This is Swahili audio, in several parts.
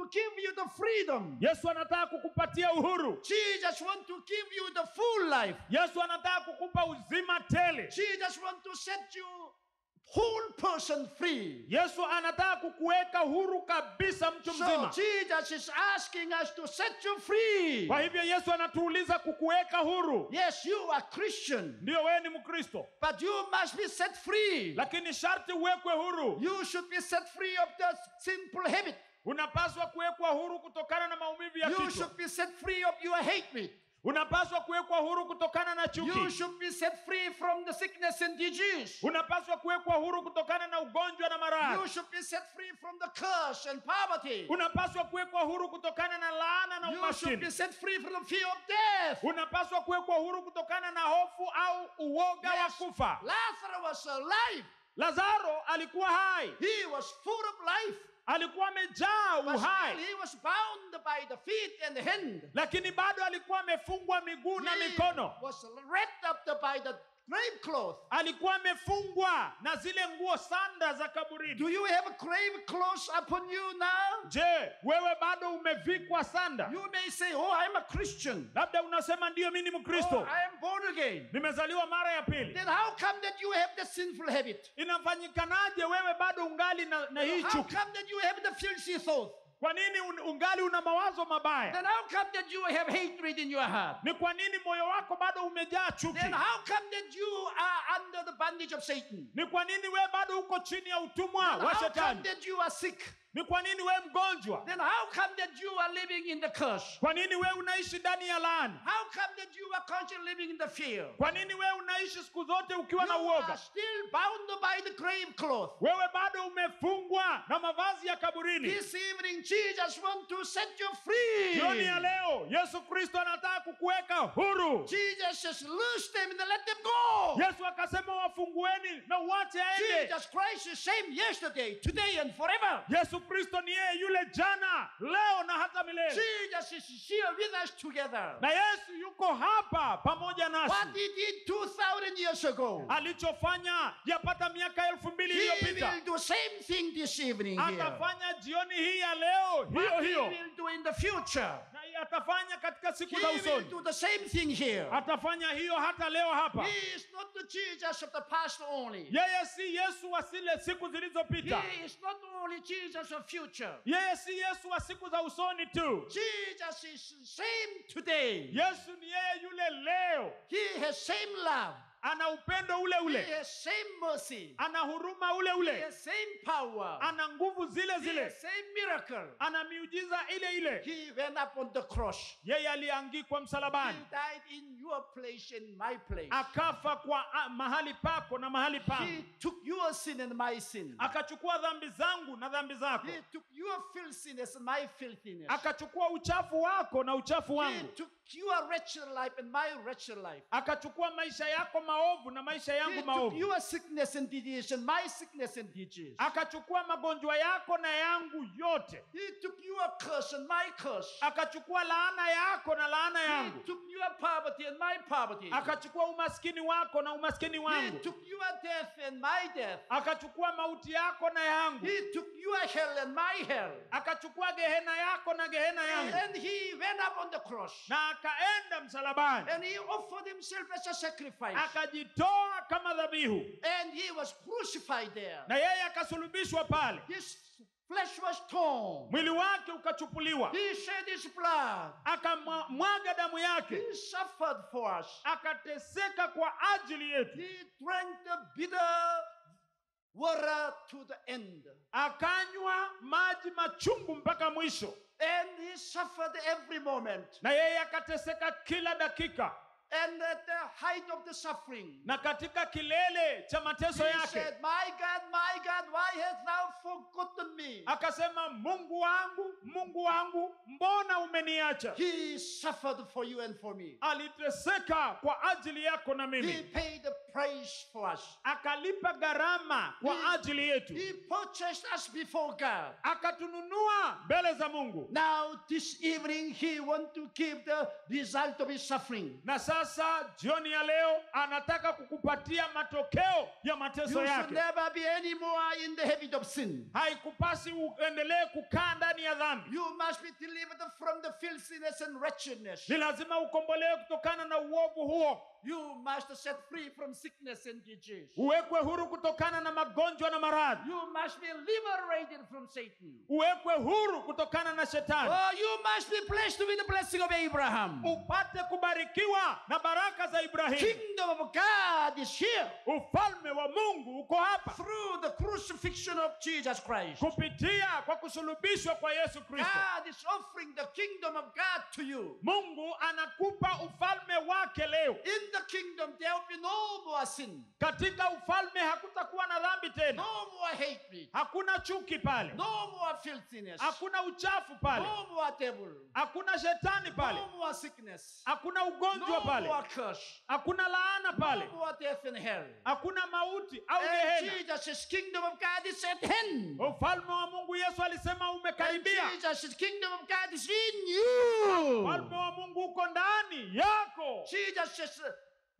to give you the freedom. yesu anataka kukupatia uhuru Jesus want to give you the full life. yesu anataka kukupa uzima tele Jesus want to set you whole person free. yesu anataka kukuweka huru kabisa mtu So mzima Jesus is asking us to set you free. kwa hivyo yesu anatuuliza kukuweka huru Yes, you are Christian, ndiyo wewe ni mkristo but you must be set free. lakini sharti uwekwe huru You should be set free of the simple habit. unapaswa kuwekwa huru kutokana na maumivu ya You kichwa should be set free of your hatred. unapaswa kuwekwa huru kutokana na You chuki should be set free from the sickness and disease. unapaswa kuwekwa huru kutokana na ugonjwa na You maradhi should be set free from the curse and poverty. unapaswa kuwekwa huru kutokana na laana na You should be umaskini set free from the fear of death. unapaswa kuwekwa huru kutokana na hofu au uoga wa Yes, kufa Lazarus was alive. lazaro alikuwa hai He was full of life. alikuwa amejaa But uhai still he was bound by the feet and the hand. lakini bado alikuwa amefungwa miguu na He mikono was wrapped up by the grave cloth. alikuwa amefungwa na zile nguo sanda za kaburini Do you have a grave clothes upon you now? je wewe bado umevikwa sanda You may say, Oh, I'm a Christian. labda unasema ndiyo mi ni Oh, mkristo I am born again. nimezaliwa mara ya pili Then how come that you have the sinful habit? inafanyikanaje wewe bado ungali na, na hii How chuki come that you have the filthy thought? kwa nini un, ungali una mawazo mabaya Then how come that you have hatred in your heart? ni kwa nini moyo wako bado umejaa chuki Then how come that you are under the bondage of Satan? ni kwa nini wewe bado uko chini ya utumwa Then wa how come shetani that you are sick? ni kwa nini wewe mgonjwa Then how come that you are living in the curse? kwa nini wewe unaishi ndani ya laani How come that you are constantly living in the fear? kwa nini wewe unaishi siku zote ukiwa You na are uoga still bound by the grave cloth. wewe bado umefungwa na mavazi ya kaburini This evening, Jesus wants to set you free. jioni ya leo yesu kristo anataka kukuweka huru Jesus says, loose them and let them go. yesu akasema wafungueni na uwache aende Jesus Christ is same yesterday, today, and forever. yesu kristo ni yeye yule jana leo na hata milele Jesus is here with us together. na yesu yuko hapa pamoja What nasi he did 2,000 years ago, alichofanya yapata miaka elfu mbili he iliyopita will do same thing this evening here. atafanya jioni hii ya leo hiyo What he hiyo will do in the future, na atafanya katika siku he za will usoni do the same thing here. atafanya hiyo hata leo hapa He is not the Jesus of the past only. yeye si yesu wa zile siku zilizopita He is not only Jesus of future. yeye si yesu wa siku za usoni tu Jesus is same today. yesu ni yeye yule leo He has same love. ana upendo ule He ule has same mercy. ana huruma ule He ule has same power. ana nguvu zile He zile has same miracle. ana miujiza ile ile He went up on the cross. yeye aliangikwa He msalabani died in your place and my place. akafa kwa a, mahali pako na mahali He pangu took your sin and my sin. akachukua dhambi zangu na dhambi zako He took your filthiness and my filthiness. akachukua uchafu wako na uchafu He wangu took your wretched life and my wretched life. akachukua maisha yako maovu na maisha He yangu took maovu your sickness and disease and my sickness and disease. akachukua magonjwa yako na yangu yote He took your curse and my curse. akachukua laana yako na laana He yangu took your poverty and my poverty. akachukua umaskini wako na umaskini He wangu took your death and my death. akachukua mauti yako na yangu He took your hell and my hell. akachukua gehena yako na gehena yangu And he went up on the cross. na akaenda msalabani And he offered himself as a sacrifice. akajitoa kama dhabihu And he was crucified there. na yeye akasulubishwa pale His flesh was torn. mwili wake ukachupuliwa He shed his blood. akamwaga damu yake He suffered for us. akateseka kwa ajili yetu He drank the bitter water to the end. akanywa maji machungu mpaka mwisho And he suffered every moment. na yeye akateseka kila dakika And at the height of the suffering, na katika kilele cha mateso he yake said, My God, my God, why hast thou forgotten me? akasema mungu wangu mungu wangu mbona umeniacha He suffered for you and for me. aliteseka kwa ajili yako na He mimi paid the price for us. akalipa gharama kwa He- ajili yetu He purchased us before God. akatununua mbele za mungu Now, this evening, he wants to give the result of his suffering. na sasa sasa jioni ya leo anataka kukupatia matokeo ya You mateso should yake never be any more in the habit of sin. haikupasi uendelee kukaa ndani ya dhambi You must be delivered from the filthiness and wretchedness. ni lazima ukombolewe kutokana na uovu huo You must set free from sickness and disease. uwekwe huru kutokana na magonjwa na maradhi You must be liberated from Satan. uwekwe huru kutokana na shetani Oh, you must be blessed with the blessing of Abraham. upate kubarikiwa na baraka za ibrahimu Kingdom of God is here ufalme wa mungu uko hapa through the crucifixion of Jesus Christ. kupitia kwa kusulubishwa kwa yesu kristo God is offering the kingdom of God to you. mungu anakupa ufalme wake leo In the kingdom, there will be no more sin, katika ufalme hakutakuwa na dhambi tena no more hatred, hakuna chuki pale no more filthiness, hakuna uchafu pale no more devil, hakuna shetani pale no more sickness, hakuna ugonjwa no pale more curse, hakuna laana pale no more death in hell. hakuna mauti au And gehena Jesus' kingdom of God is at hand. ufalme wa mungu yesu alisema And umekaribia Jesus' kingdom of God is in you. ufalme wa mungu uko ndani yako Jesus just uh,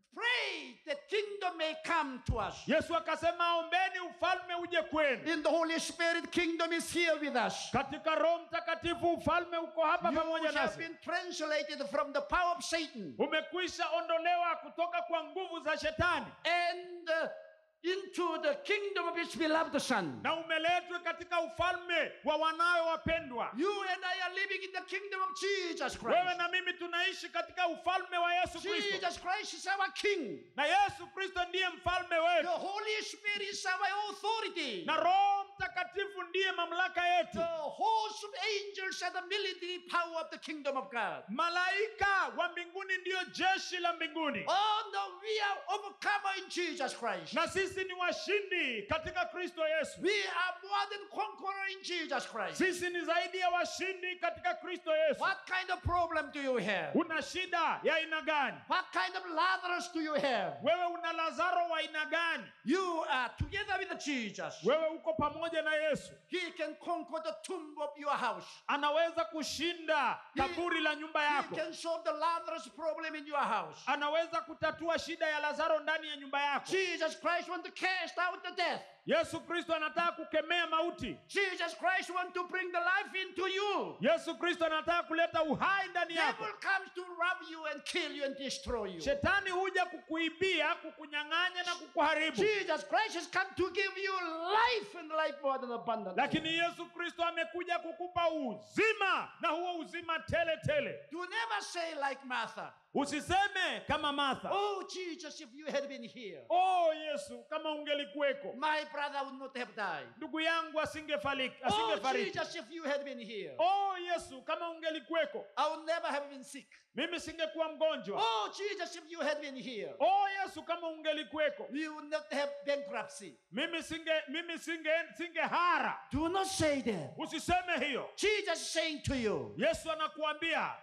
pray that kingdom may come to us. yesu akasema ombeni ufalme uje kwenu In the Holy Spirit, kingdom is here with us. katika roho mtakatifu ufalme uko hapa You pamoja have nasi been translated from the power of Satan umekwisha ondolewa kutoka kwa nguvu za shetani and uh, into the kingdom of his beloved Son. na umeletwe katika ufalme wa wanawe wapendwa You and I are living in the kingdom of Jesus wewe Christ. na mimi tunaishi katika ufalme wa yesu kristo Jesus Christ is our King. na yesu kristo ndiye mfalme The wetu Holy Spirit is our authority. na roho mtakatifu ndiye mamlaka The yetu host of angels are the military power of the kingdom of God. malaika wa mbinguni ndiyo jeshi la mbinguni Oh no, we are overcomer in Jesus Christ. na sisi ni washindi katika kristo yesu We are more than conqueror in Jesus Christ. sisi ni zaidi ya washindi katika kristo yesu What kind of problem do you have? una shida ya aina gani What kind of Lazarus do you have? wewe una lazaro wa aina gani You are together with Jesus. wewe uko pamoja na yesu He can conquer the tomb of your house. anaweza kushinda kaburi la nyumba He yako can solve the Lazarus problem in your house. anaweza kutatua shida ya lazaro ndani ya nyumba yako Jesus Christ wants to cast out the death. yesu kristo anataka kukemea mauti Jesus Christ wants to bring the life into you. yesu kristo anataka kuleta uhai ndani yako Devil comes to rob you and kill you and destroy you. shetani huja kukuibia kukunyang'anya na kukuharibu Jesus Christ has come to give you life and life more than abundant. lakini yesu kristo amekuja kukupa uzima na huo uzima tele tele Do never say like Martha, usiseme kama martha Oh Jesus, if you had been here, oh yesu kama ungelikuweko my brother would not have died. ndugu yangu asingefaliki Oh asingefariki Jesus, if you had been here, oh yesu kama ungelikuweko I would never have been sick. mimi singekuwa mgonjwa Oh Jesus, if you had been here, oh yesu kama ungelikuweko we would not have bankruptcy. mimi singe mimi singe singehara Do not say that. usiseme hiyo Jesus is saying to you, yesu anakuambia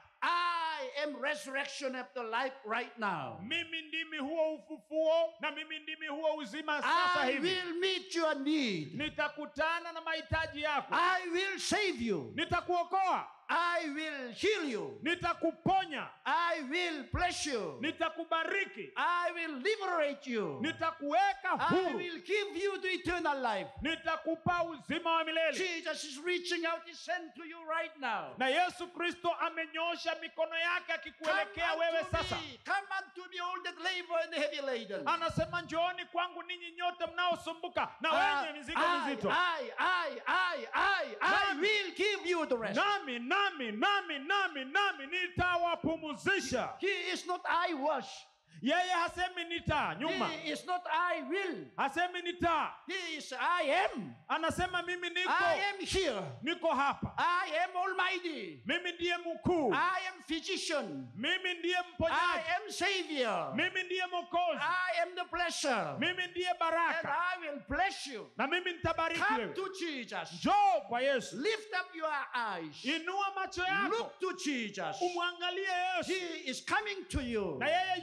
I am resurrection of the life right now. mimi ndimi huo ufufuo na mimi ndimi huo uzima sasa I hivi will meet your need. nitakutana na mahitaji yako I will save you. nitakuokoa I will heal you. nitakuponya I will bless you. nitakubariki I will liberate you. nitakuweka I huru will give you the eternal life. nitakupa uzima wa milele Jesus is reaching out his hand to you right now. na yesu kristo amenyosha mikono yake Come akikuelekea wewe unto sasa me. Come unto me, all that labor and heavy laden. anasema njooni kwangu ninyi nyote mnaosumbuka na Uh, wenye mizigo I, mizito I, I, I, I, I Nami. will give you the rest. nami nami nami nami nami nitawapumuzisha He is not I was. yeye hasemi nita nyuma He is not I will. hasemi nita He is I am. anasema mimi I niko am here. niko hapa I am almighty. mimi ndiye mkuu I am physician. mimi ndiye I mponyaji am savior. mimi ndiye mokozi I am the blesser. mimi ndiye And baraka I will bless you. na mimi nitabariki Come wewe to Jesus. njoo kwa yesu Lift up your eyes. inua macho yako Look to Jesus. umwangalie yesu He is coming to you. na yeye yuaja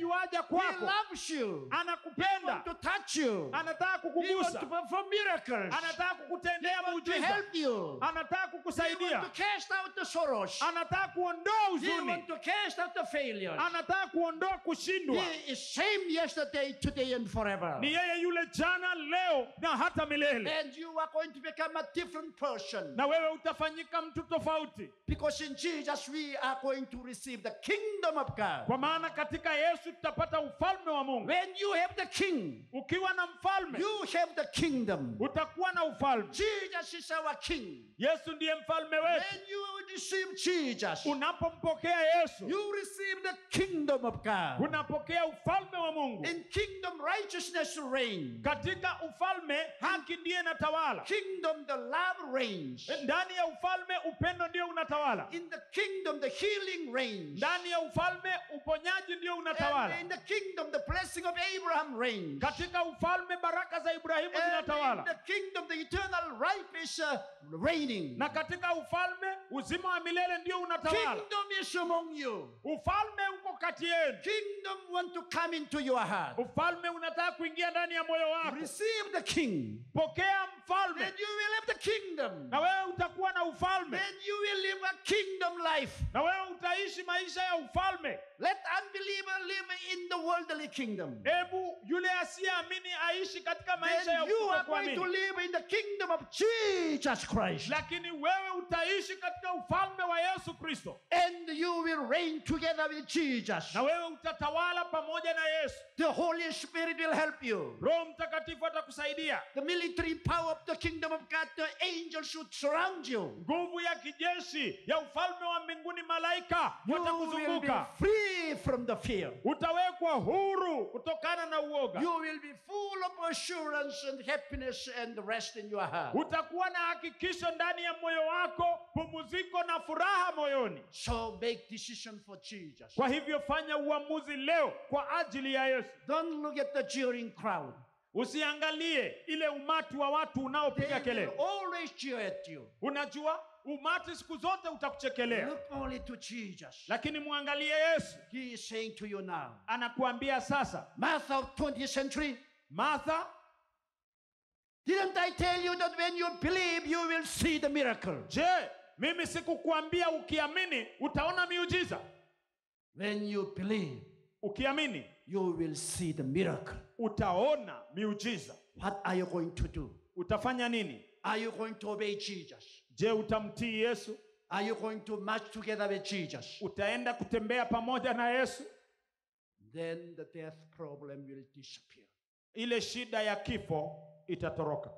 He kwako loves you. He anakupenda wants to touch you. anataka He wants kukugusa to perform miracles. anataka kukutendea He wants to muujiza help you. anataka He kukusaidia wants to cast out the sorrows. anataka kuondoa He huzuni wants to cast out the failures. anataka kuondoa kushindwa He is same yesterday, today, and forever. ni yeye yule jana leo na hata milele And you are going to become a different person. na wewe utafanyika mtu tofauti Because in Jesus we are going to receive the kingdom of God. kwa maana katika yesu tutapata ufalme wa mungu When you have the king, ukiwa na mfalme you have the kingdom. utakuwa na ufalme Jesus is our king. yesu ndiye mfalme wetu When you receive Jesus, unapompokea yesu you receive the kingdom of God. unapokea ufalme wa mungu In kingdom, righteousness reigns. katika ufalme haki ndiye inatawala Kingdom, the love reigns. ndani ya ufalme upendo ndio unatawala In the kingdom, the healing reigns. ndani ya ufalme uponyaji ndio unatawala And in the kingdom, the blessing of Abraham reigns. katika ufalme baraka za ibrahimu And in zinatawala the kingdom, the eternal life is uh, reigning. na katika ufalme uzima wa milele ndio unatawala Kingdom is among you. ufalme uko kati yenu Kingdom want to come into your heart. ufalme unataka kuingia ndani ya moyo wako Receive the king. pokea mfalme Then you will have the kingdom. na wewe utakuwa na ufalme Then you will live a kingdom life. na wewe utaishi maisha ya ufalme Let unbeliever live in the worldly kingdom. hebu yule asiyeamini aishi katika maisha ya Then you are going to kutokuamini live in the kingdom of Jesus Christ. lakini wewe utaishi katika ufalme wa yesu kristo And you will reign together with Jesus. na wewe utatawala pamoja na yesu The Holy Spirit will help you. roho mtakatifu atakusaidia The military power of the kingdom of God, the angels should surround you. nguvu ya kijeshi ya ufalme wa mbinguni malaika You will be watakuzunguka free from the fear. utawekwa huru kutokana na uoga You will be full of assurance and happiness and rest in your heart. utakuwa na hakikisho ndani ya moyo wako pumuziko na furaha moyoni So make decision for Jesus. kwa hivyo fanya uamuzi leo kwa ajili ya yesu Don't look at the jeering crowd. usiangalie ile umati wa watu They unaopiga will kelele always jeer at you. unajua umati siku zote utakuchekelea Look only to Jesus. lakini mwangalie yesu He is saying to you now, anakuambia sasa Martha of 20th century, martha didn't I tell you that when you believe, you will see the miracle? je mimi sikukuambia ukiamini utaona miujiza When you believe, ukiamini you will see the miracle. utaona miujiza What are you going to do? utafanya nini Are you going to obey Jesus? je utamtii yesu Are you going to march together with Jesus? utaenda kutembea pamoja na yesu Then the death problem will disappear. ile shida ya kifo itatoroka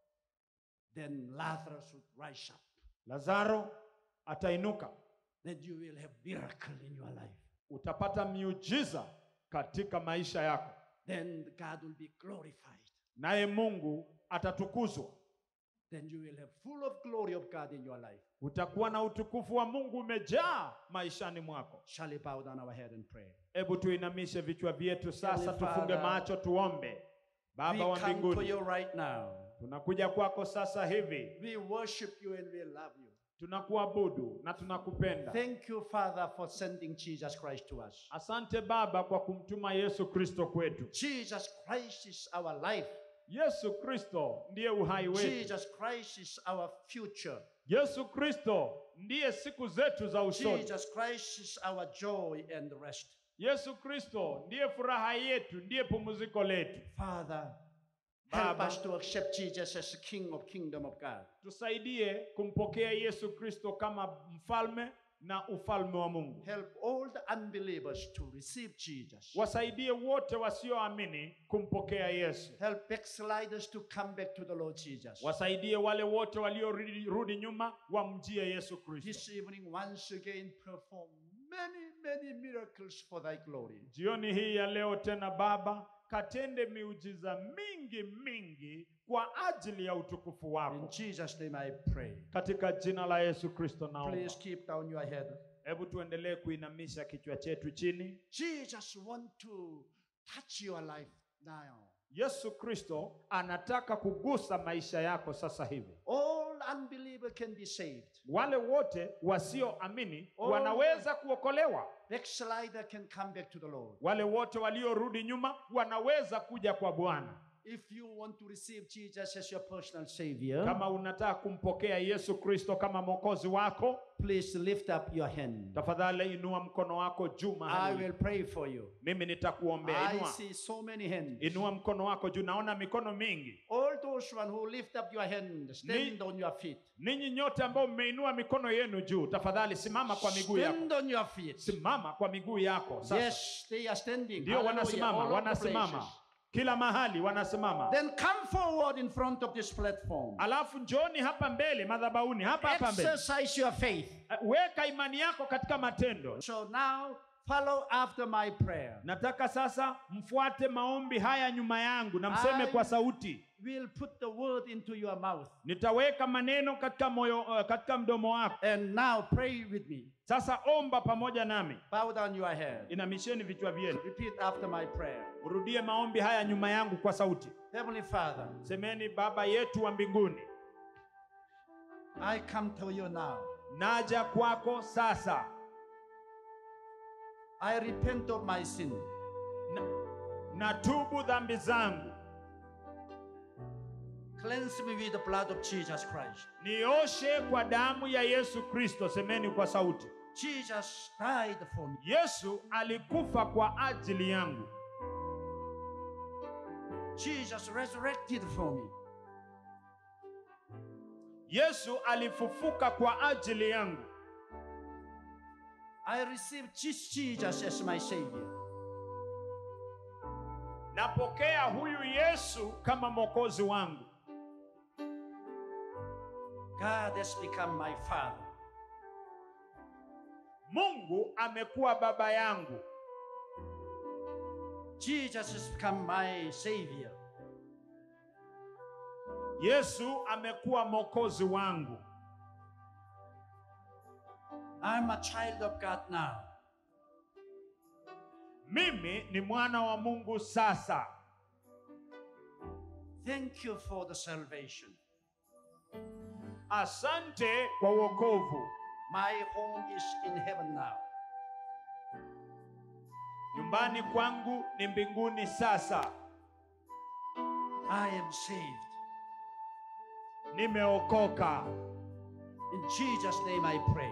Then Lazarus would rise up. lazaro atainuka Then you will have miracle in your life. utapata miujiza katika maisha yako Then God will be glorified. naye mungu atatukuzwa Then you will have full of glory of God in your life. utakuwa na utukufu wa mungu umejaa maishani mwako Shall we bow down our head and pray? hebu tuinamishe vichwa vyetu sasa Heavenly tufunge Father, macho tuombe baba we wa come to mbinguni you right now. tunakuja kwako sasa hivi We worship you and we love you. tunakuabudu na tunakupenda Thank you, Father, for sending Jesus Christ to us. asante baba kwa kumtuma yesu kristo kwetu Jesus Christ is our life. yesu kristo ndiye uhai wetu Jesus Christ is our future. yesu kristo ndiye siku zetu za usoni Jesus Christ is our joy and rest. yesu kristo ndiye furaha yetu ndiye pumziko letu Father, help Baba. us to accept Jesus as the King of Kingdom of God. tusaidie kumpokea yesu kristo kama mfalme na ufalme wa mungu Help all the unbelievers to receive Jesus. wasaidie wote wasioamini kumpokea yesu Help backsliders to come back to the Lord Jesus. wasaidie wale wote waliorudi nyuma wamjie yesu kristo This evening, once again, perform many, many miracles for thy glory. jioni hii ya leo tena baba katende miujiza mingi mingi kwa ajili ya utukufu In wako Jesus' name I pray. katika jina la yesu kristo naomba Please keep down your head. hebu tuendelee kuinamisha kichwa chetu chini Jesus want to touch your life now. yesu kristo anataka kugusa maisha yako sasa hivi All unbeliever can be saved. wale wote wasioamini Oh. wanaweza kuokolewa Backslider can come back to the Lord. wale wote waliorudi nyuma wanaweza kuja kwa bwana If you want to receive Jesus as your personal Savior, kama unataka kumpokea yesu kristo kama mwokozi wako please lift up your hand. tafadhali inua mkono wako juu I mahali will pray for you. mimi nitakuombea I inua see so many hands. inua mkono wako juu naona mikono mingi All those one who lift up your hand, stand on your feet. ninyi nyote ambao mmeinua mikono yenu juu tafadhali simama kwa miguu yako Stand on your feet. simama kwa miguu yako sasa Yes, they are standing. ndio Hallelujah. wanasimama All over the wanasimama places. kila mahali wanasimama Then come forward in front of this platform. alafu njoni hapa mbele madhabauni hapa hapa mbele Exercise your faith. weka imani yako katika matendo So now follow after my prayer. nataka sasa mfuate maombi haya nyuma yangu na mseme I- kwa sauti We'll put the word into your mouth. nitaweka maneno katika moyo uh, katika mdomo wako And now pray with me. sasa omba pamoja nami Bow down your head. inamisheni vichwa vyenu Repeat after my prayer. urudie maombi haya nyuma yangu kwa sauti Heavenly Father, semeni baba yetu wa mbinguni I come to you now. naja kwako sasa I repent of my sin. na, natubu dhambi zangu Cleanse me with the blood of Jesus Christ. nioshe kwa damu ya yesu kristo semeni kwa sauti Jesus died for me. yesu alikufa kwa ajili yangu Jesus resurrected for me. yesu alifufuka kwa ajili yangu I receive this Jesus as my Savior. napokea huyu yesu kama mwokozi wangu God has become my Father. mungu amekuwa baba yangu Jesus has become my Savior. yesu amekuwa mwokozi wangu I'm a child of God now. mimi ni mwana wa mungu sasa Thank you for the salvation. asante kwa wokovu My home is in heaven now. nyumbani kwangu ni mbinguni sasa I am saved. nimeokoka In Jesus' name I pray.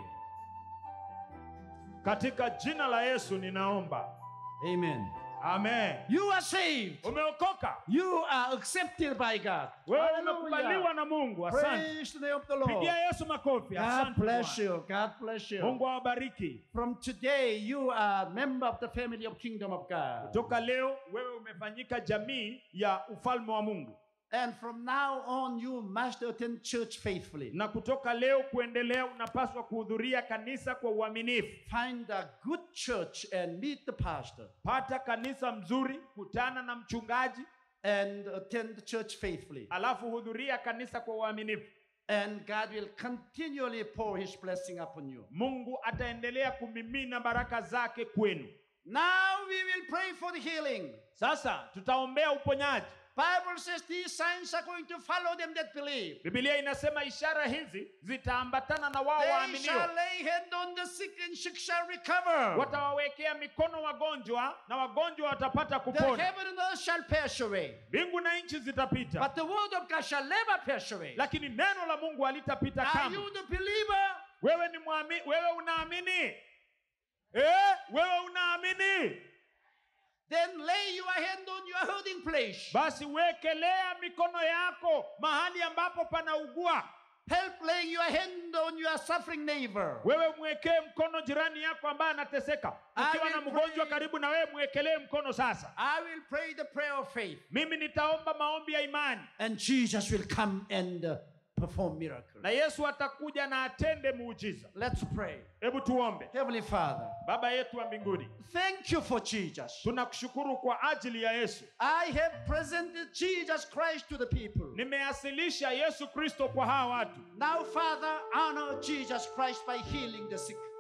katika jina la yesu ninaomba Amen. amen You are saved. umeokoka You are accepted by God. wewe Hallelujah. umekubaliwa na mungu asante Praise the name of the Lord. pigia yesu makofi God asante bless Bwana. you. God bless you. mungu awabariki From today, you are a member of the family of Kingdom of God. toka leo wewe umefanyika jamii ya ufalme wa mungu And from now on, you must attend church faithfully. na kutoka leo kuendelea unapaswa kuhudhuria kanisa kwa uaminifu Find a good church and meet the pastor pata kanisa mzuri kutana na mchungaji and attend church faithfully. alafu hudhuria kanisa kwa uaminifu And God will continually pour his blessing upon you. mungu ataendelea kumimina baraka zake kwenu Now we will pray for the healing. sasa tutaombea uponyaji Bible says these signs are going to follow them that believe. bibilia inasema ishara hizi zitaambatana na wao They waaminio shall lay hand on the sick and sick shall recover. watawawekea mikono wagonjwa na wagonjwa watapata The kupona heaven and earth shall pass away. mbingu na nchi zitapita But the word of God shall never pass away. lakini neno la mungu halitapita Are kamwe you the believer? wewe ni mwami, wewe unaamini eh, wewe unaamini Then lay your hand on your hurting place. basi wekelea mikono yako mahali ambapo panaugua Help laying your hand on your suffering neighbor. wewe mwekee mkono jirani yako ambaye anateseka I ukiwa na will mgonjwa pray. karibu na wewe mwekelee mkono sasa I will pray the prayer of faith. mimi nitaomba maombi ya imani And Jesus will come and uh, perform miracles. na yesu atakuja na atende muujiza Let's pray. hebu tuombe Heavenly Father, baba yetu wa mbinguni thank you for Jesus. tunakushukuru kwa ajili ya yesu I have presented Jesus Christ to the people. nimeasilisha yesu kristo kwa hawa watu Now, Father, honor Jesus Christ by healing the sick.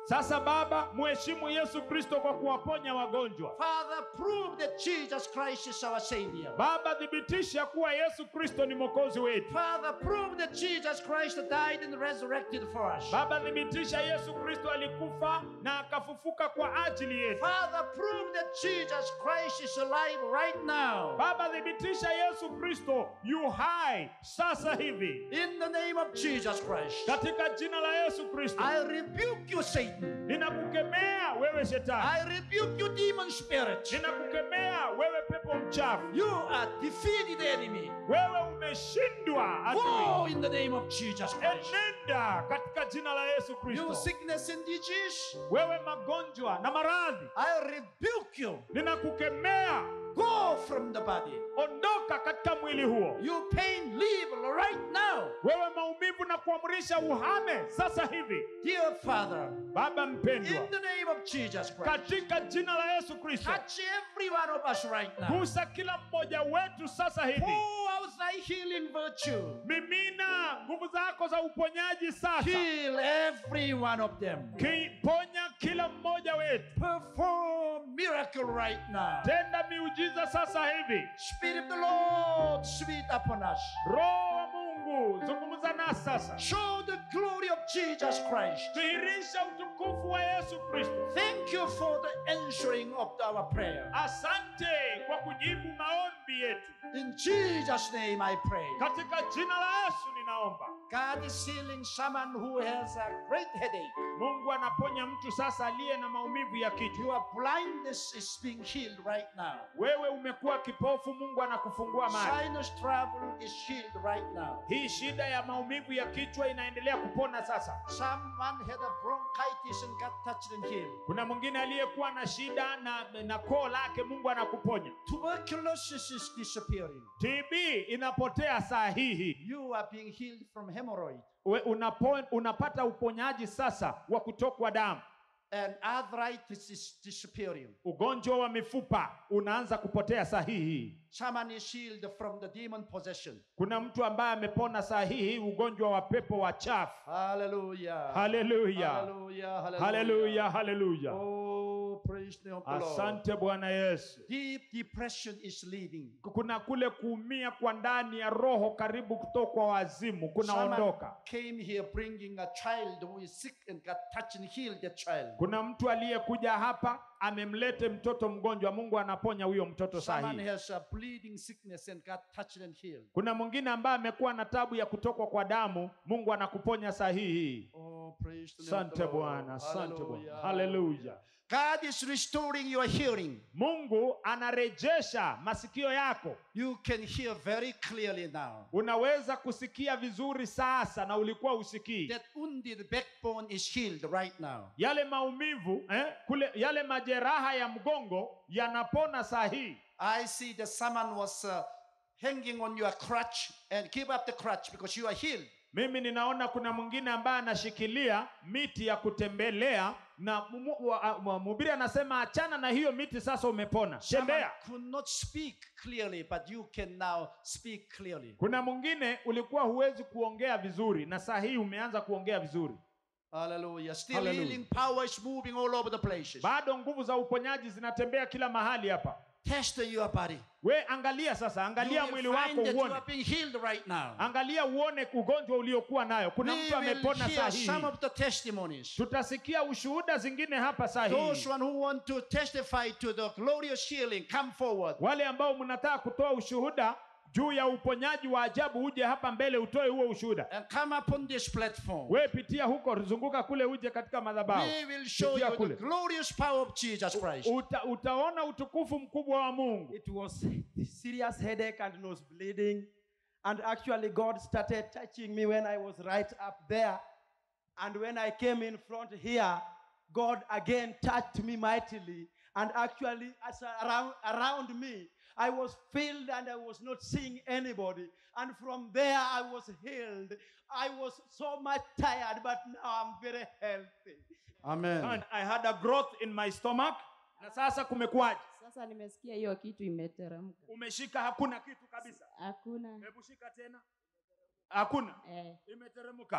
Sasa Baba, mheshimu Yesu Kristo kwa kuwaponya wagonjwa. Father, prove that Jesus Christ is our Savior. Baba, thibitisha kuwa Yesu Kristo ni mwokozi wetu. Father, prove that Jesus Christ died and resurrected for us. Baba, thibitisha Yesu Kristo alikufa na akafufuka kwa ajili yetu. Father, prove that Jesus Christ is alive right now. Baba, thibitisha Yesu Kristo yu hai sasa hivi, In the name of Jesus Christ, katika jina la Yesu Kristo. I rebuke you, Satan. Ninakukemea wewe shetani, I rebuke you, demon spirit. ninakukemea wewe pepo mchafu, You are defeated enemy. wewe umeshindwa adui. Go in the name of Jesus Christ. Enenda katika jina la Yesu You Kristo. sickness and disease, Wewe magonjwa na maradhi, I rebuke you. ninakukemea, Go from the body. ondoka katika mwili huo. You pain, leave right now. Wewe maumivu na kuamrisha uhame sasa hivi. Dear Father, Baba mpendwa, in the name of Jesus Christ, katika jina la Yesu Kristo, touch every one of us right now. gusa kila mmoja wetu sasa hivi. Pour out thy healing virtue. Mimina nguvu zako za uponyaji sasa, Heal every one of them. kiponya kila mmoja wetu, Perform miracle right now. tenda miujiza sasa hivi. Spirit of the Lord, sweet upon us. Roho wa Mungu, zungumza nasi sasa, Show the glory of Jesus Christ. dhihirisha utukufu wa Yesu Kristo. Thank you for the answering of our prayer. Asante kwa kujibu maombi yetu, In Jesus' name I pray. katika jina la Yesu ninaomba. God is healing someone who has a great headache. Mungu anaponya mtu sasa aliye na maumivu ya kichwa. Your blindness is being healed right now. Wewe umekuwa kipofu, Mungu anakufungua macho. Sinus trouble is healed right now. Hii shida ya maumivu ya kichwa inaendelea kupona sasa. Someone had a bronchitis and got touched and healed. Kuna mwingine aliyekuwa na shida na, na koo lake, Mungu anakuponya. Tuberculosis is disappearing. TB inapotea saa hii. You are being healed from hemorrhoid. We- Unapo, unapata uponyaji sasa wa kutokwa damu. And arthritis is disappearing. Ugonjwa wa mifupa unaanza kupotea saa hii. Someone is healed from the demon possession. Kuna mtu ambaye amepona saa hii ugonjwa wa pepo wachafu. Hallelujah. Haleluya, Hallelujah. haleluya, haleluya! Oh, praise the name of the Lord. Asante Bwana Yesu. Deep depression is leaving. Kuna kule kuumia kwa ndani ya roho, karibu kutokwa wazimu, kunaondoka. Someone came here bringing a child who is sick and got touched and healed the child. Kuna mtu aliyekuja hapa amemlete mtoto mgonjwa, Mungu anaponya huyo mtoto saa Someone hii. has a bleeding sickness and got touched and healed. Kuna mwingine ambaye amekuwa na tabu ya kutokwa kwa damu, Mungu anakuponya saa hii. Oh, praise the name of the Asante Lord. Bwana, asante Bwana, Hallelujah. haleluya. God is restoring your hearing. Mungu anarejesha masikio yako, You can hear very clearly now. unaweza kusikia vizuri sasa na ulikuwa usikii. That wounded backbone is healed right now. Yale maumivu eh, kule yale majeraha ya mgongo yanapona saa hii. I see that someone was uh, hanging on your crutch and give up the crutch because you are healed. Mimi ninaona kuna mwingine ambaye anashikilia miti ya kutembelea na mu- mu- wa- wa- mhubiri anasema achana na hiyo miti, sasa umepona, Someone tembea. could not speak clearly, but you can now speak clearly. Kuna mwingine ulikuwa huwezi kuongea vizuri na saa hii umeanza kuongea vizuri. Hallelujah. Still Hallelujah. healing power is moving all over the places. Bado nguvu za uponyaji zinatembea kila mahali hapa. Test your body. We angalia sasa, You angalia will mwili find wako that you uone, are being healed right now. angalia uone ugonjwa uliokuwa nayo. Kuna We mtu will amepona saa hear hii. some of the testimonies. Tutasikia ushuhuda zingine hapa saa hii. Those one who want to testify to the glorious healing, come forward. Wale ambao mnataka kutoa ushuhuda juu ya uponyaji wa ajabu, uje hapa mbele utoe huo ushuhuda. and come upon this platform. We pitia huko, zunguka kule, uje katika madhabahu. We will show Pitia you the kule. glorious power of Jesus Christ. Uta, utaona utukufu mkubwa wa Mungu. It was a serious headache and nose bleeding. And actually, God started touching me when I was right up there. And when I came in front here, God again touched me mightily. And actually, as around, around me, I was filled and I was not seeing anybody. And from there, I was healed. I was so much tired, but now I'm very healthy. Amen. And I had a growth in my stomach. Na sasa kumekuwaje? Sasa nimesikia hiyo kitu imeteremka. Umeshika hakuna kitu kabisa. Hakuna Hebu shika tena. Hakuna. eh, Imeteremka.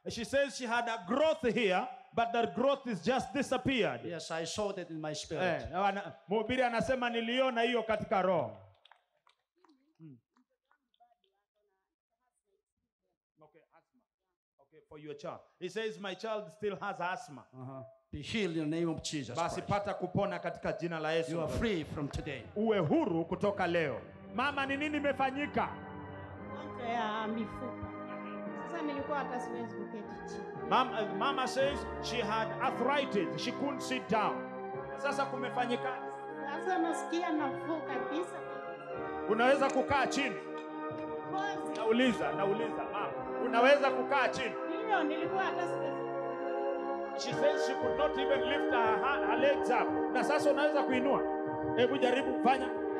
She says she had a growth here, but that growth is just disappeared. Yes, I saw that in my spirit. Eh, na wana- mhubiri anasema niliona hiyo katika roho. Mm. Okay, asthma. Okay, for your child. He says my child still has asthma. Uh-huh. Be healed in the name of Jesus Basi Christ. pata kupona katika jina la You Yesu. are free from today. Uwe huru kutoka leo. Mama, ni nini imefanyika? magonjwa ya mifupa. Sasa nilikuwa hata siwezi kuketi chini. Mama, mama says she had arthritis. She couldn't sit down. Sasa kumefanyika. Sasa nasikia nafuu kabisa. Unaweza kukaa chini. Kozi Nauliza, nauliza mama. Unaweza kukaa chini. hiyo nilikuwa hata siwezi. She says she could not even lift her, her, her legs up. Na sasa unaweza kuinua. Hebu jaribu kufanya.